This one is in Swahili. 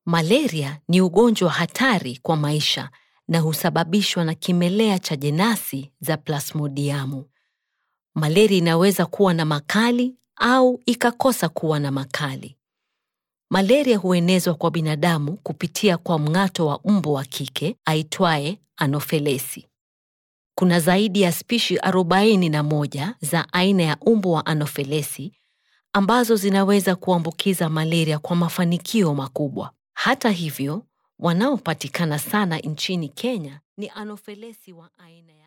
Malaria ni ugonjwa hatari kwa maisha na husababishwa na kimelea cha jenasi za plasmodiamu. Malaria inaweza kuwa na makali au ikakosa kuwa na makali. Malaria huenezwa kwa binadamu kupitia kwa mng'ato wa mbu wa kike aitwaye Anophelesi. Kuna zaidi ya spishi 41 za aina ya mbu wa Anophelesi ambazo zinaweza kuambukiza malaria kwa mafanikio makubwa. Hata hivyo, wanaopatikana sana nchini Kenya ni Anophelesi wa aina ya